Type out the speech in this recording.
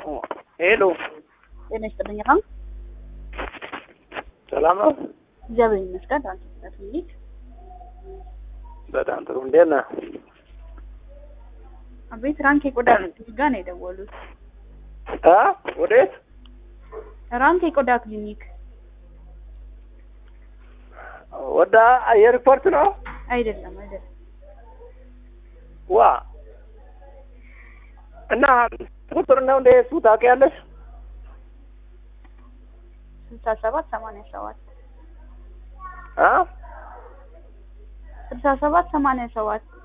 ሄሎ ጤና ይስጥልኝ። አሁን ሰላም ነው? እግዚአብሔር ይመስገን። ትራንስፖርት ሚኒት በጣም ጥሩ። እንዴት ነህ? አቤት ራንክ የቆዳ ክሊኒክ ጋር ነው የደወሉት። አ ወዴት? ራንክ የቆዳ ክሊኒክ ወደ የሪፖርት ነው? አይደለም፣ አይደለም። ዋ እና ቁጥር ነው እንደ እሱ ታውቂያለሽ? ስልሳ ሰባት ሰማንያ ሰባት አ ስልሳ ሰባት ሰማንያ ሰባት